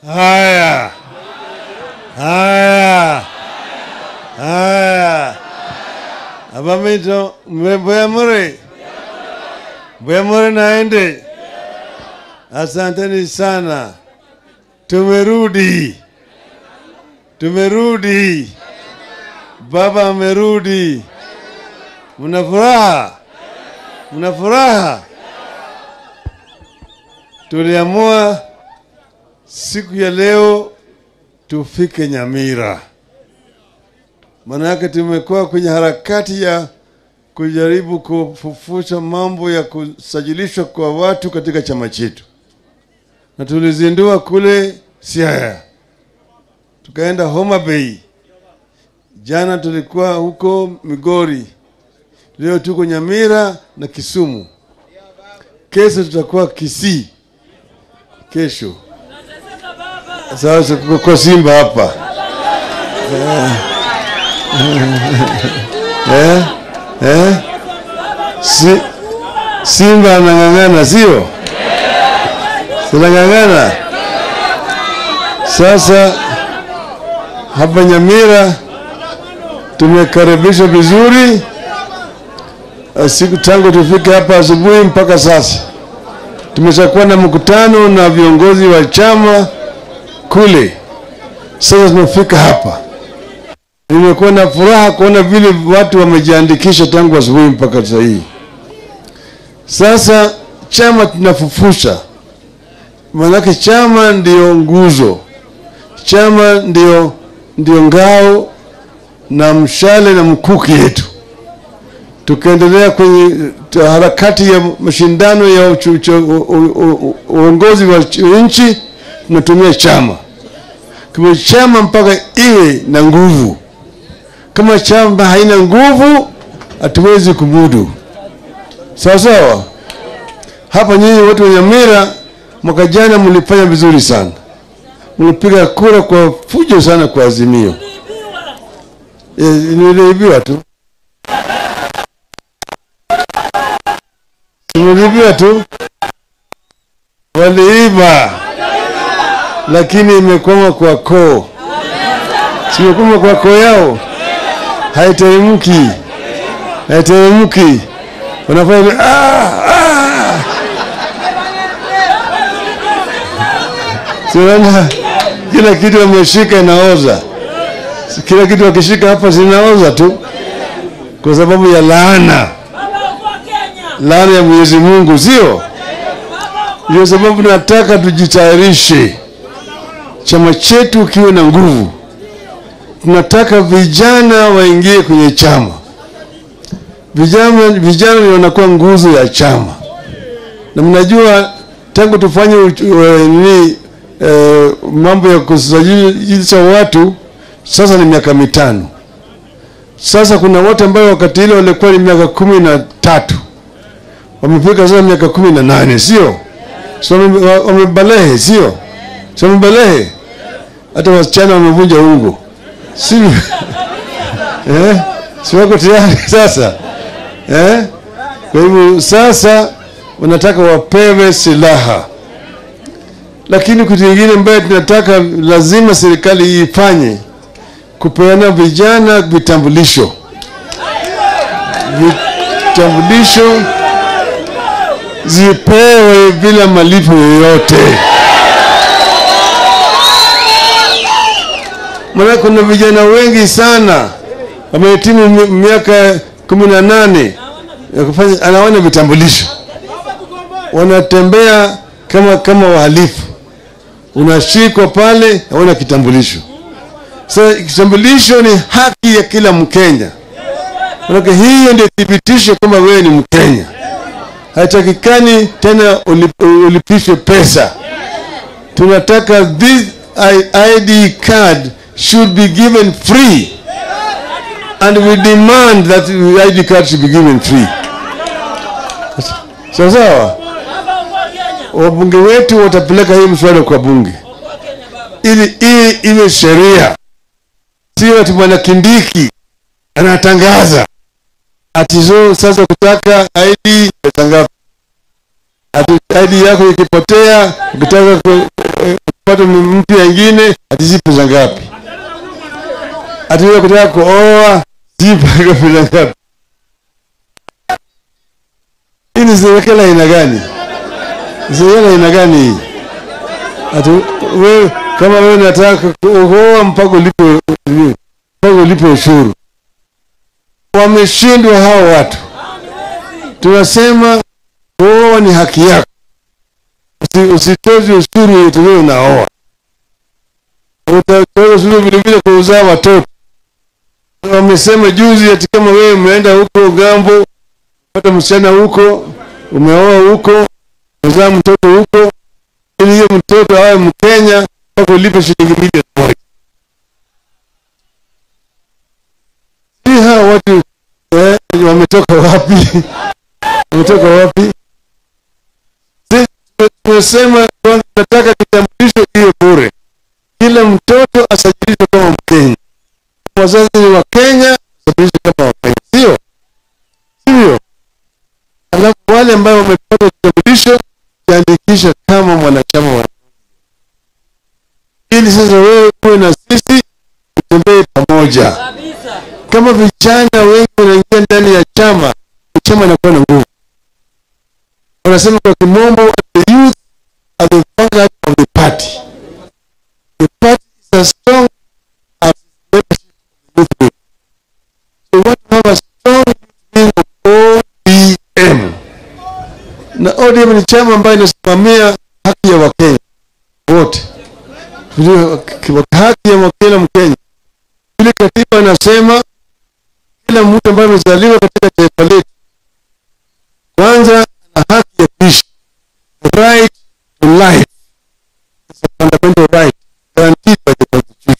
Haya, haya, haya, abamito mbuyamure, mbuyamure naende. Asanteni sana, tumerudi, tumerudi, baba amerudi. Mna furaha? Mna furaha? Tuliamua siku ya leo tufike Nyamira, maana yake tumekuwa kwenye harakati ya kujaribu kufufusha mambo ya kusajilishwa kwa watu katika chama chetu, na tulizindua kule Siaya, tukaenda Homa Bay, jana tulikuwa huko Migori, leo tuko Nyamira na Kisumu, kesho tutakuwa Kisii, kesho sasa kuko kwa Simba hapa eh, eh, si, Simba anang'ang'ana sio? Sinang'ang'ana sasa. Hapa Nyamira tumekaribishwa vizuri siku tangu tufike hapa asubuhi mpaka sasa. Tumeshakuwa na mkutano na viongozi wa chama kule. Sasa tumefika hapa, nimekuwa na furaha kuona vile watu wamejiandikisha tangu asubuhi mpaka sasa hii. Sasa chama tunafufusha, maanake chama ndio nguzo, chama ndio ndio ngao na mshale na mkuki yetu. Tukaendelea kwenye harakati ya mashindano ya uongozi wa nchi, tunatumia chama kama chama mpaka iwe na nguvu. Kama chama haina nguvu, hatuwezi kumudu. Sawa sawa. Hapa nyinyi watu wa Nyamira, mwaka jana mlifanya vizuri sana, mlipiga kura kwa fujo sana kwa Azimio. E, niliibiwa tu, niliibiwa tu, waliiba lakini imekwama kwa koo, simekwama kwa koo yao, haiteremki, haiteremki. Wanafanya ah, ah. Siona kila kitu wameshika inaoza, kila kitu wakishika hapa zinaoza tu, kwa sababu ya laana, laana ya Mwenyezi Mungu, sio? Ndio sababu nataka tujitayarishe chama chetu kiwe na nguvu. Tunataka vijana waingie kwenye chama. Vijana, vijana ndio wanakuwa nguzo ya chama, na mnajua tangu tufanye ni e, mambo ya kusajilisha watu sasa ni miaka mitano sasa. Kuna watu ambao wakati ile walikuwa ni miaka kumi na tatu wamefika sasa miaka kumi na nane sio? So wamebalehe sio? So wamebalehe hata wasichana wamevunja ungo, si eh? si wako tayari sasa eh? Kwa hivyo sasa wanataka wapewe silaha, lakini kitu kingine ambayo tunataka lazima serikali ifanye kupeana vijana vitambulisho, vitambulisho zipewe bila malipo yoyote. Maana kuna vijana wengi sana wamehitimu miaka kumi na nane ya kufanya, anaona vitambulisho, wanatembea kama kama wahalifu, unashikwa pale, hawana kitambulisho. Sasa so, kitambulisho ni haki ya kila Mkenya, manake hiyo ndio thibitisho kwamba wewe ni Mkenya. Haitakikani tena ulipishwe pesa. Tunataka this ID card should be given free and we demand that the ID card should be given free. Sawa sawa, wabunge wetu watapeleka hii mswada kwa bunge ili hii iwe sheria, sio ati bwana Kindiki anatangaza ati zo sasa kutaka ID pesa ngapi? Ati ID yako ikipotea ukitaka kupata mpya ingine ati si pesa ngapi ati wewe kutaka kuoa si pesa ngapi hii ni serikali aina gani serikali aina gani hii ati wewe kama wewe unataka kuoa mpaka ulipe mpaka ulipe ushuru wameshindwa hao watu tunasema kuoa ni haki yako Usi- usitoze ushuru utakuwa unaoa utatoza ushuru vilevile kwa uzaa watoto wamesema juzi ati kama wewe umeenda huko gambo pata msichana huko umeoa huko umezaa mtoto huko ili hiyo mtoto awe mkenya mpaka ulipe shilingi milioni moja si hawa watu eh, wametoka wapi wametoka wapi Sisi tumesema kwamba tunataka kitambulisho iwe bure kila mtoto asajilishwe kama mkenya wazazi ni wa kenya asajilishwe kama wakenya sio sivyo alafu wale ambao wamepata kitambulisho kiandikisha kama mwanachama wa ili sasa wewe uwe na sisi tutembee pamoja kabisa kama vijana wengi wanaingia ndani ya chama chama inakuwa na nguvu wanasema kwa kimombo the youth are the vanguard of the party the party is as strong as its membership of the youth wing so we want to have a strong youth wing of ODM na ODM ni chama ambayo inasimamia haki ya wakenya wote Vile- haki ya kila mkenya vile katiba inasema kila mtu ambaye amezaliwa katika taifa letu kwanza ana haki ya kuishi the right to life is a fundamental right guaranteed by the constitution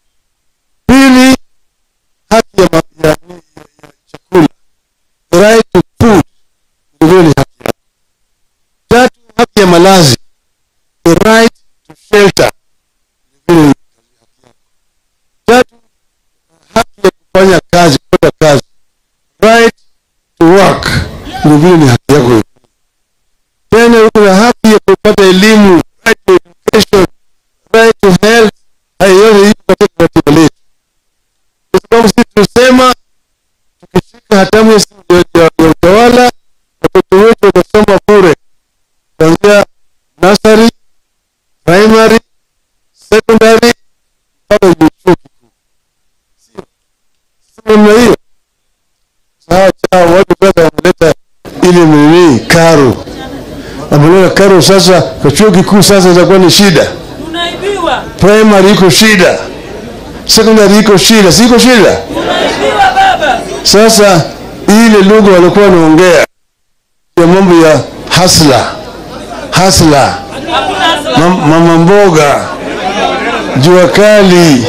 pili haki ya, ma- ya, ya, ya chakula the right to food vilevile ni haki yako tatu haki ya malazi the right to shelter vilevile ni haki yako tatu haki ya kufanya kazi kupata kazi right to work vilevile ni haki yako tena uko na haki ya kupata elimu right to education right to health hayo yote iko katika katiba letu kwa sababu sisi tunasema tukishika hatamu ya, ya, ya, ya utawala watoto wetu watasoma bure kuanzia nursery primary secondary mpaka juu chuo kikuu sio sio namna hiyo sawa sawa watu sasa wameleta ile nini karo wameleta karo sasa kwa chuo kikuu sasa itakuwa ni shida tunaibiwa primary iko shida secondary iko shida si iko shida tunaibiwa baba sasa ile lugha walikuwa wanaongea ya mambo ya hasla hasla hakuna asla mam, mama mboga jua kali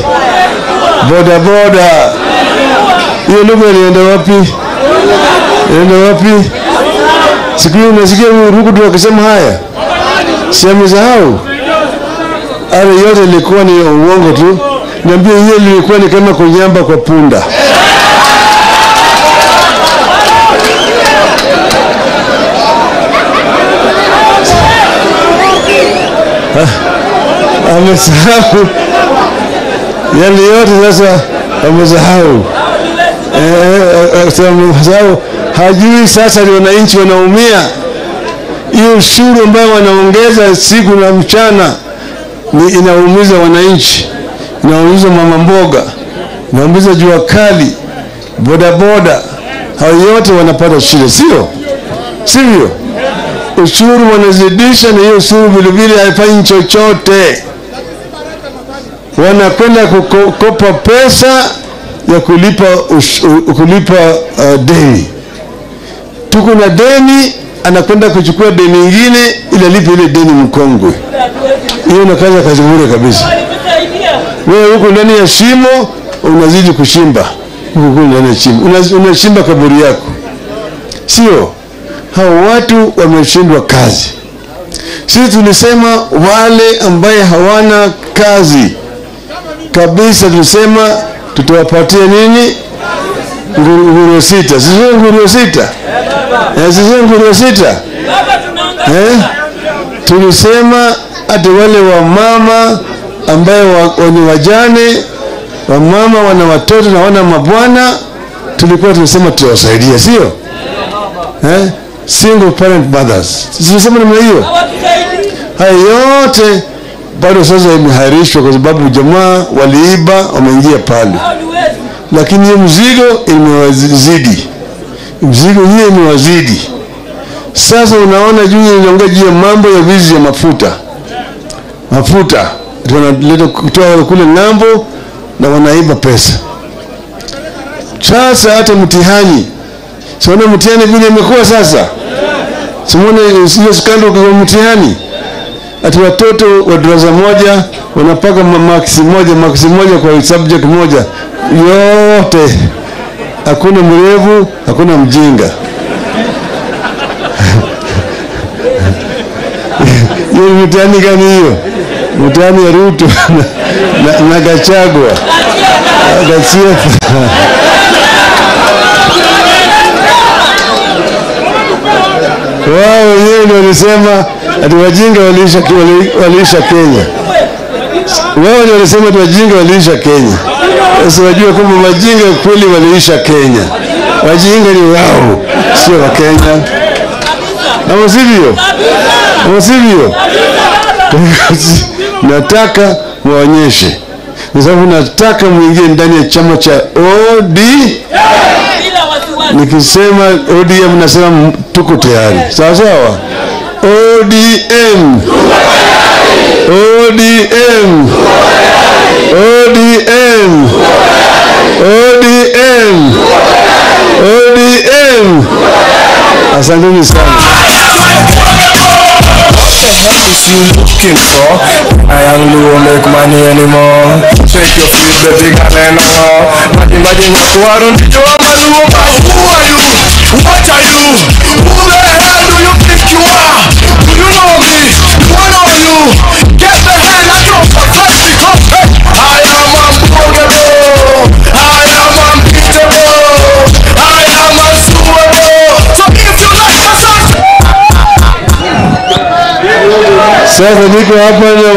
bodaboda hiyo lugha ilienda wapi ilienda wapi siku hiyo unasikia huyu rukutu akisema haya si amesahau ale yote ilikuwa ni uongo tu niambie hiyo lilikuwa ni kama kunyamba kwa punda amesahau yale yote sasa amesahau Eh, eh, eh, sasa amesahau hajui sasa ni wananchi wanaumia hiyo ushuru ambayo wanaongeza siku na mchana ni inaumiza wananchi inaumiza mama mboga inaumiza jua kali bodaboda hao yote wanapata shida sio sivyo ushuru wanazidisha na hiyo ushuru vilevile haifanyi chochote wanakwenda kukopa pesa ya kulipa, ush, u- kulipa uh, deni tuko na deni anakwenda kuchukua deni ingine ili alipe ile deni mkongwe hiyo nakaza kazi bure kabisa walitusaidia wewe huko ndani ya shimo unazidi kushimba huko huko ndani ya shimo Una- unashimba kaburi yako sio hao watu wameshindwa kazi sisi tulisema wale ambaye hawana kazi kabisa tulisema tutawapatia nini Nguru- nguruwe sita sisio nguruwe sita Eh, sisio nguruwe sita baba tunaangalia eh? tulisema hata wale wamama ambaye wa, wa- ni wajane wamama wana watoto na wana mabwana tulikuwa tunasema tutawasaidia sio eh? single parent mothers tulisema namna hiyo hawatusaidii. haya yote bado sasa imehairishwa kwa sababu jamaa waliiba wameingia pale Hao ni wezi. lakini hiyo mzigo imewazidi mzigo hiyo imewazidi sasa unaona juu inaongea juu ya mambo ya wizi ya mafuta mafuta Ati wanaleta kutoa kule ng'ambo na wanaiba pesa sasa hata mtihani siona mtihani vile imekuwa sasa simone hiyo skando kwa mtihani ati watoto wa darasa moja wanapaka ma- maksi moja maksi moja kwa subject moja yote hakuna mrevu hakuna mjinga hiyo ni mtihani gani hiyo mtihani ya ruto na, na, na gachagwa gachiefa wao wenyewe ndio walisema ati wajinga waliisha, wali- waliisha Kenya. Wao ndio walisema ati wajinga waliisha Kenya. Sasa wajua kwamba wajinga kweli waliisha Kenya. Wajinga ni wao, sio wa Kenya. Ama sivyo? Ama sivyo? nataka muonyeshe, kwa sababu nataka muingie ndani ya chama cha OD. Bila wasiwasi. Nikisema ODM nasema m- tuko tayari, sawa sawa. ODM, ODM, ODM, ODM, ODM. Asanteni sana. is you looking for? I am low, make money anymore. Shake your feet, baby, girl, and all. Imagine, imagine, you are on the door, man, who are you? Who are you? What are you? Who the hell do you think you are? Do you know me? What are you? Get the hell out of my face because hey, I am unbreakable. I am unbeatable. I am unsuable. So if you like my song, Sasa niko hapa na